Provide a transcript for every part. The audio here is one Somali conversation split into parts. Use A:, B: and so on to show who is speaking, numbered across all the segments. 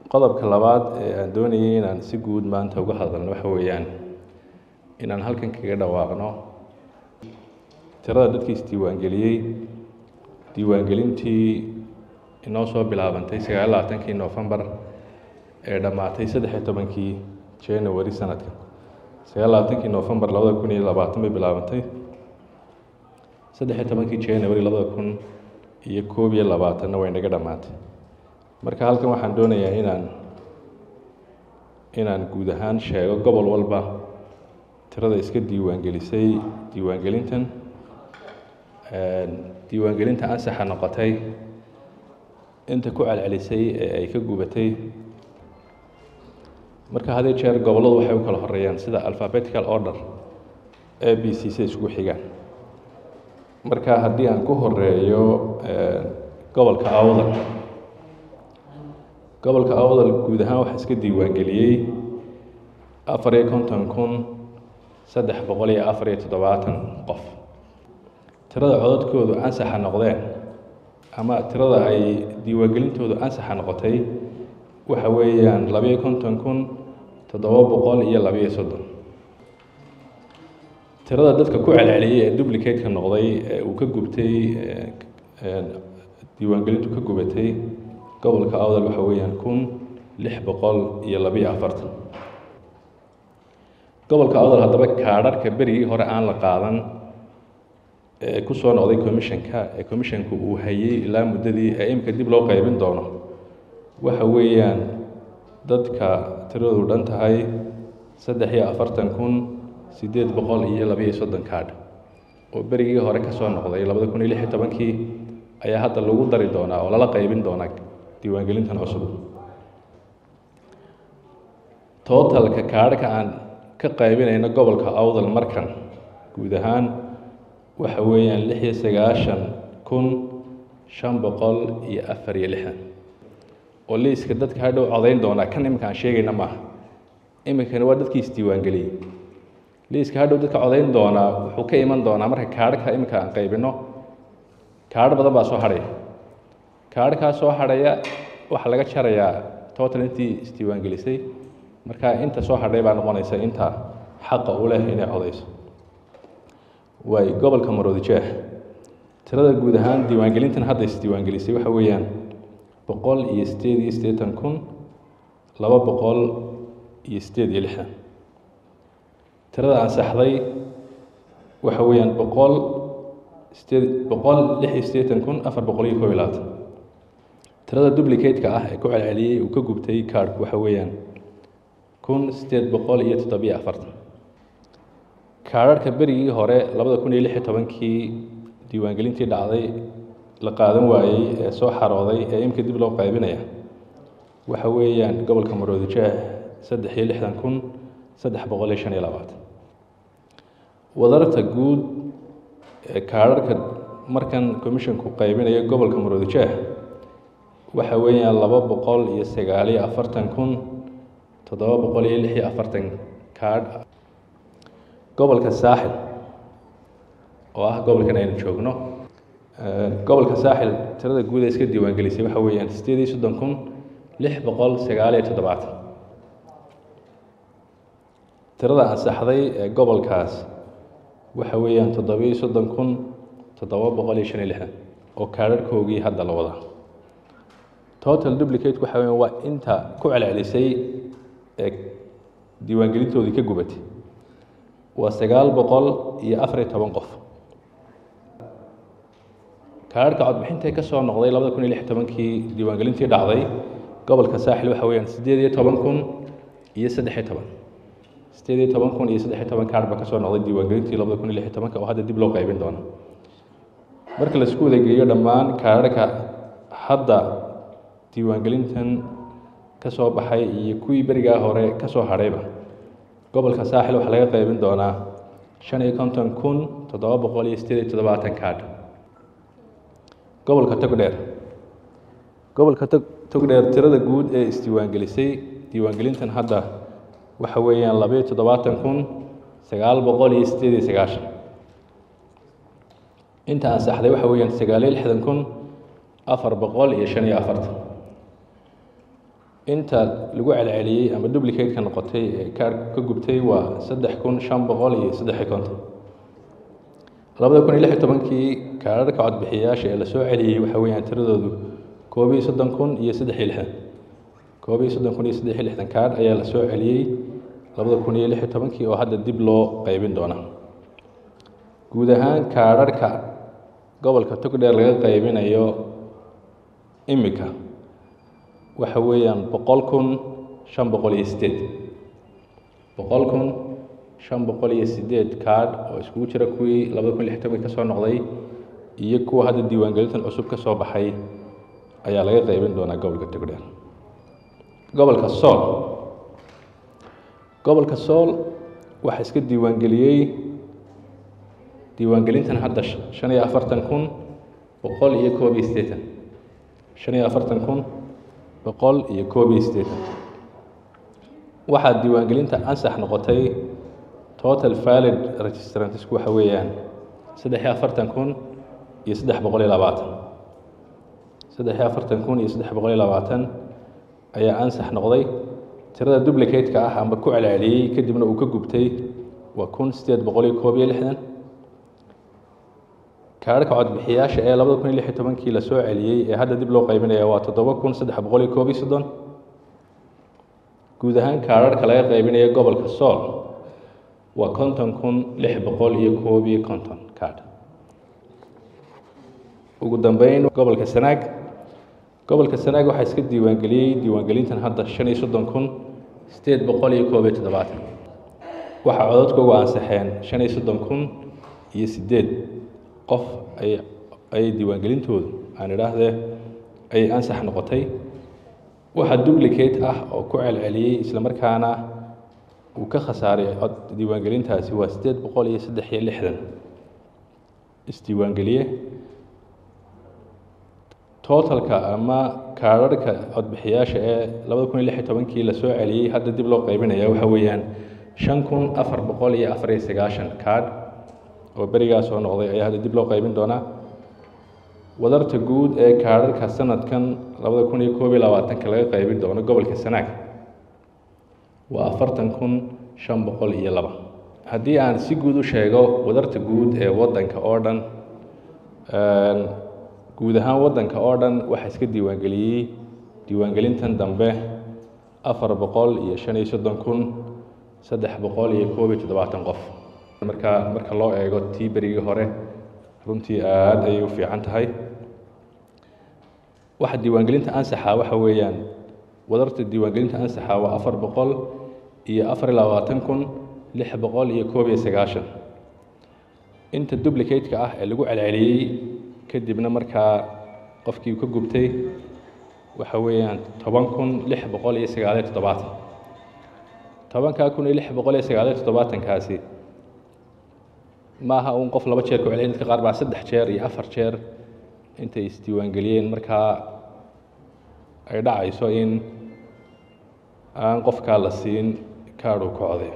A: qodobka labaad ee aan doonayay inaan si guud maanta uga hadalno waxa weeyaan inaan halkan kaga dhawaaqno tirada dadkii isdiiwaangeliyey diiwaangelintii inoo soo bilaabantay sagaal labaatankii nofembar ee dhammaatay saddexiyo tobankii january sanadka sagaal labaatankii nofembar labada kun iyo labaatan bay bilaabantay saddexiyo tobankii january labada kun iyo koob iyo labaatanna way naga dhammaatay marka halkan waxaan doonayaa inaan inaan guud ahaan sheego gobol walba tirada iska diiwaangelisay diiwaangelintan diiwaangelinta ansaxa noqotay inta ku celcelisay ee ay ka gubatay marka hadii jeer gobolladu waxay u kala horeeyaan sida alphabetical order a b c si isku xigaan marka haddii aan ku horeeyo gobolka awdal gobolka awdal guud ahaan waxaa iska diiwaangeliyey afar iyo konton kun saddex boqol iyo afar iyo toddobaatan qof tirada codadkoodu ansaxa noqdeen ama tirada ay diiwaangelintoodu ansaxa noqotay waxa weeyaan labayo konton kun toddoba boqol iyo labayo soddon tirada dadka ku celceliyey ee duplicate-ka noqday ee uu ka gubtay diiwaangelintu ka gubatay gobolka awdal waxa weeyaan kun lix boqol iyo labayo afartan gobolka awdal haddaba kaadharhka berigii hore aan la qaadan ee ku soo noqday commissionka ee commissionku uu hayey ilaa muddadii ee imika dib loo qaybin doono waxa weeyaan dadka tiradoodu dhan tahay saddex iyo afartan kun siddeed boqol iyo labayo soddon kaadh oo berigii hore ka soo noqday labada kun iyo lix iyo tobankii ayaa hadda lagu dari doonaa oo lala qaybin doonaa diiwaangelintan cusub totalka kaadhka aan ka qaybinayno gobolka awdal markan guud ahaan waxa weeyaan lix iyo sagaashan kun shan boqol iyo afar iyo lixdan oo liiska dadka hadhow codayn doonaa kan iminka aan sheegayna maaha iminkani waa dadkii isdiiwaangeliyey liiska hadhow dadka codayn doonaa wuxuu ka iman doonaa marka kaadhka iminka aan qaybino kaadh badan baa soo hadhaya kaadhkaa soo hadhaya waxaa laga jarayaa total intii isdiiwaangelisay marka inta soo hadhay baa noqonaysa inta xaqa u leh inay codayso waay gobolka maroodijeex tirada guud ahaan diiwaangelintan hadda isdiiwaangelisay waxa weeyaan boqol iyo sideed iyo siddeetan kun laba boqol iyo sideed iyo lixdan tirada ansaxday waxa weeyaan boqol sideed boqol lix iyo siddeetan kun afar boqol iyo kob iyo labaatan tirada duplicate-ka ah ee ku celceliyey uu ka gubtay kaadhku waxa weeyaan kun siddeed boqol iyo toddobiyo afartan kaadharhka berigii hore labada kun iyo lix iyo tobankii diiwaangelintii dhacday la qaadan waayey ee soo xarooday ee imika dib loo qaybinaya waxa weeyaan gobolka maroodijeex saddex iyo lixdan kun saddex boqol iyo shan iyo labaatan wadarta guud ee kaadharhka markan commissionku qaybinayo gobolka maroodijeex waxa weeyaan laba boqol iyo sagaal iyo afartan kun toddoba boqol iyo lix iyo afartan kaadh gobolka saaxil oo ah gobolkan aynu joogno gobolka saaxil tirada guud ee iska diiwaangelisay waxa weeyaan sideed iyo soddon kun lix boqol sagaal iyo toddobaatan tirada ansaxday ee gobolkaas waxa weeyaan toddobiyo soddon kun toddoba boqol iyo shan iyo lixdan oo kaadharhkoogii hadda la wadaa total duplicate waxa weeyaan waa inta ku celcelisay ee diiwaangelintoodii ka gubatay waa sagaal boqol iyo afar iyo toban qof kaadharhka codbixintay ka soo noqday labada kun iyo lix tobankii diiwaangelintii dhacday gobolka saaxil waxa weeyaan siddeed iyo toban kun iyo saddex iyo toban siddeed iyo toban kun iyo saddex iyo toban kaadh baa ka soo noqday diiwaangelintii labada kun iyo lix iyo tobanka oo hadda dib loo qaybin doono marka laisku wadageeyo dhammaan kaadharhka hadda diiwaangelintan ka soo baxay iyo kuwii berigaa hore ka soo hadhayba gobolka saaxil waxaa laga qaybin doonaa shan iyo konton kun toddoba boqol iyo siddeed iyo toddobaatan kaadh gobolka togdheer gobolka tog togdheer tirada guud ee isdiiwaangelisay diiwaangelintan hadda waxa weeyaan labaiyo toddobaatan kun sagaal boqol iyo siddeed iyo sagaashan inta ansaxday waxa weeyaan sagaaliyo lixdan kun afar boqol iyo shan iyo afartan inta lagu celceliyey ama duplicate-ka noqotay ee kaarhka ka gubtay waa saddex kun shan boqol iyo saddex iyo konton labada kun iyo lix iyo tobankii kaararka codbixiyayaasha ee lasoo celiyey waxa weeyaan tiradoodu koob iyo soddon kun iyo saddex iyo lixdan koob iyo soddon kun iyo saddex iyo lixdan kaarh ayaa lasoo celiyey labada kun iyo lix iyo tobankii oo hadda dib loo qaybin doona guud ahaan kaarharhka gobolka togdheer laga qaybinayo imika waxa weeyaan boqol kun shan boqol iyo sideed boqol kun shan boqol iyo sideed kaadh oo iskugu jira kuwii labada kun lix tobankii ka soo noqday iyo kuwa hadda diiwaangelintan cusub ka soo baxay ayaa laga qaybin doonaa gobolka togdheer gobolka sool gobolka sool waxaa iska diiwaangeliyey diiwaangelintan hadda shan iyo afartan kun boqol iyo koob iyo siddeetan shan iyo afartan kun boqol iyo koob iyo siddeetan waxaa diiwaangelinta ansax noqotay total valid registrantesku waxa weeyaan saddex iyo afartan kun iyo saddex boqol iyo labaatan saddex iyo afartan kun iyo saddex boqol iyo labaatan ayaa ansax noqday tirada duplicate-ka ah amba ku celceliyey kadibna uu ka gubtay waa kun siddeed boqol iyo koob iyo lixdan kaarhka codbixiyaasha ee labada kun iyo lix iyo tobankii la soo celiyey ee hadda dib loo qaybinaya waa toddoba kun saddex boqol iyo koob iyo soddon guud ahaan kaarharhka laga qaybinayo gobolka sool waa konton kun lix boqol iyo koob iyo konton kaadh ugu dambeyn gobolka sanaag gobolka sanaag waxaa iska diiwaangeliyey diiwaangelintan hadda shan iyo soddon kun siddeed boqol iyo koob iyo toddobaatan waxaa codadkoogu ansaxeen shan iyo soddon kun iyo siddeed qof ay ayay diiwaangelintoodu aan idhaahdee ayay ansax noqotay waxaa duplicate ah oo ku celceliyey islamarkaana uu ka khasaaray cod diiwaangelintaasi waa siddeed boqol iyo saddex iyo lixdan isdiiwaangeliye totalka ama kaarharhka codbixiyaasha ee labada kun iyo lix iyo tobankii lasoo celiyey hadda dib loo qaybinaya waxa weeyaan shan kun afar boqol iyo afar iyo sagaashan kaadh oo berigaa soo noqday ayaa hadda dib loo qaybin doonaa wadarta guud ee kaarharhka sanadkan labada kun iyo koob iyo labaatanka laga qaybin doono gobolka sanaag waa afartan kun shan boqol iyo laba haddii aan si guud u sheego wadarta guud ee waddanka oo dhan guud ahaan waddanka oo dhan waxaa iska diiwaangeliyey diiwaangelintan dambe afar boqol iyo shan iyo soddon kun saddex boqol iyo koob iyo toddobaatan qof marka marka loo eego tii berigii hore runtii aad ayay u fiican tahay waxa diiwaangelinta ansaxa waxa weeyaan wadarta diiwaangelinta ansaxa waa afar boqol iyo afar iyo labaatan kun lix boqol iyo koob iyo sagaashan inta duplicate-ka ah ee lagu celceliyey kadibna markaa qofkii ka gubtay waxa weeyaan toban kun lix boqol iyo sagaaliyo toddobaatan tobankaa kun iyo lix boqol iyo sagaaliyo toddobaatankaasi maaha uun qof laba jeer ku celiyay dadka qaar baa saddex jeer iyo afar jeer intay isdiiwaangeliyeen markaa ay dhacayso in aan qofkaa la siin kaadhuu ka coday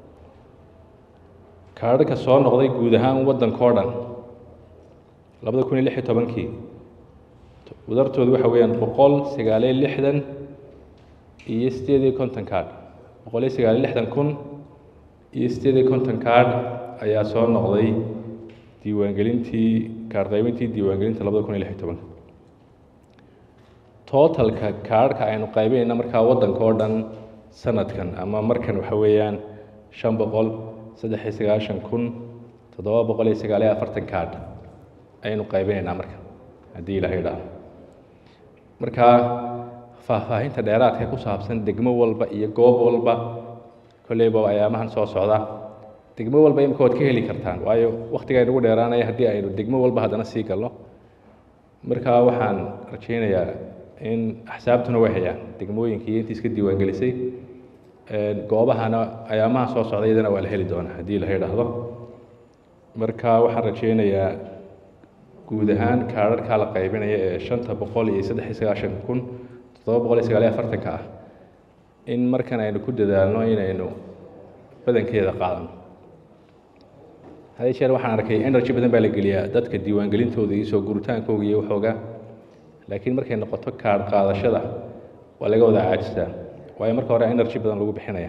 A: kaadhka soo noqday guud ahaan waddankao dhan labada kun iyo lix iyo tobankii wadartoodu waxa weeyaan boqol sagaaliyo lixdan iyo siddeed iyo konton kaadh boqol iyo sagaaliyo lixdan kun iyo siddeed iyo konton kaadh ayaa soo noqday diiwaangelintii kaadh qaybintii diiwaangelinta labada kun iyo lix iyo tobanka totalka kaadhka aynu qaybinayna markaa waddanka oo dhan sanadkan ama markan waxa weeyaan shan boqol saddex iyo sagaashan kun toddoba boqol iyo sagaaliyo afartan kaadh ayaynu qaybinaynaa marka haddii ilaha idhaaho marka faahfaahinta dheeraadka ku saabsan degmo walba iyo goob walba kolleyba ayaamahan soo socda degmo walba imika waad ka heli kartaan waayo waktiga aynugu dheeraanaya haddii aynu degmo walba haddana sii galno marka waxaan rajaynayaa in axsaabtuna way hayaan degmooyinkii intii iska diiwaangelisay goobahana ayaamaha soo socda iyadana waa la heli doonaa haddii ilaha idhaahdo marka waxaan rajaynayaa guud ahaan kaadharkaa la qaybinaya ee shanta boqol iyo saddex iyo sagaashan kun toddoba boqol iyo sagaaliyo afartanka ah in markan aynu ku dadaalno inaynu badankeeda qaadano hadii jeer waxaan arkay energy badan baa la geliyaa dadka diiwaangelintooda iyo soo guritaankooga iyo waxooga laakiin markay noqoto kaadh qaadashada waa laga wada caajistaa waayo marka hore energy badan lagu bixinaya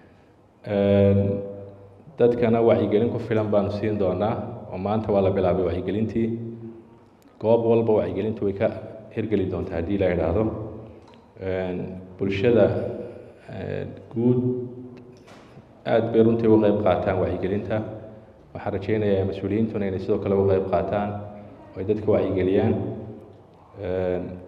A: dadkana wacyigelin ku filan baanu siin doonaa oo maanta waa la bilaabay wacyigelintii goob walba wacyigelintu way ka hirgeli doontaa haddii la idhaahdo bulshada guud aada bay runtii uga qeyb qaataan wacyigelinta waxaan rajeynayaa mas-uuliyiintuna inay sidoo kale uga qeyb qaataan oo ay dadka wacyigeliyaan